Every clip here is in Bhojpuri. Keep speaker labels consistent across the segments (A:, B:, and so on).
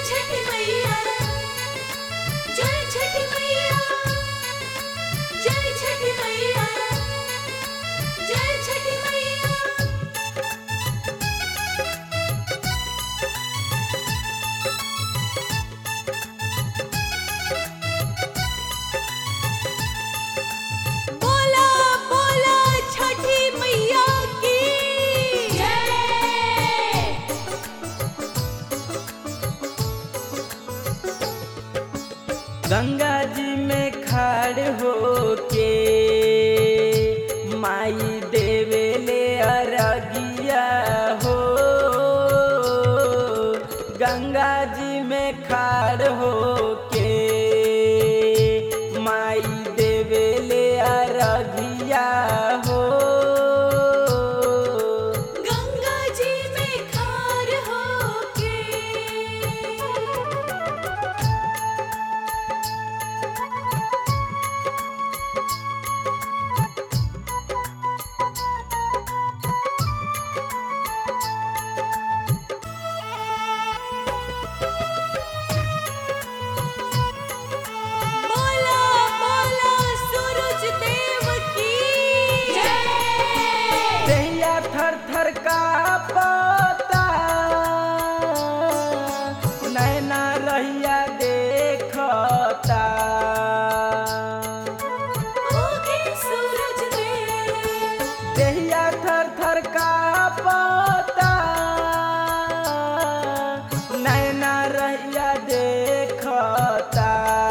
A: छठी मैया जय छठी मैया जय छठी मैया जय छठी मैया बोला बोला छठी मैया की जय
B: गंगा जी में खड़ होके माई देवेले अरगिया हो गंगा जी में खड़ होके माई देवेले अरगिया हो
A: गंगा जी में खार होके बोला बोला सूरज देव की जय
B: देहिया थर थर का पता नैना रहिया देखता
A: होके सूरज देव
B: देहिया थर थर का पता नैना रहिया देखता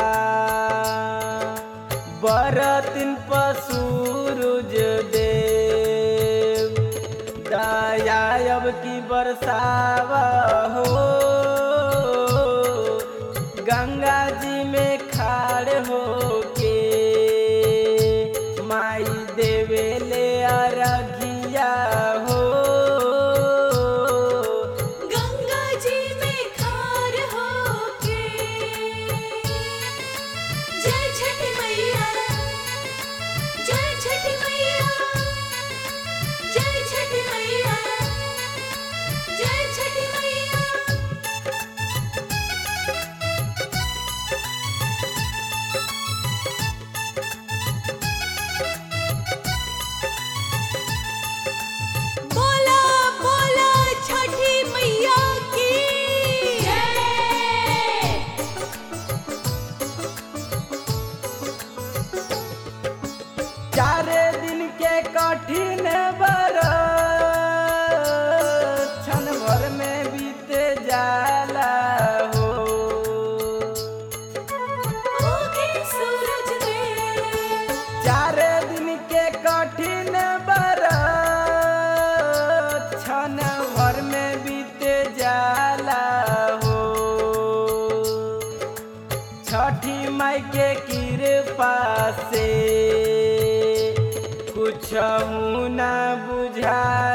B: बरतिन पसूरुज देव दया अब की बरसाव हो गंगा जी में खाड़ होके माई देवेले अरघिया हो
A: गंगा जी में खार होके जय छठी मैया जय छठी मैया जय छठी मैया जय छठी मैया बोला बोला छठी मैया की जय
B: चार दिन के कठिन बर क्षण भर में बीत जाला हो
A: होके सूरज देव
B: चार दिन के कठिन बर क्षण भर में बीत जाला हो छठी माई के कृपा से कुछ न बुझाए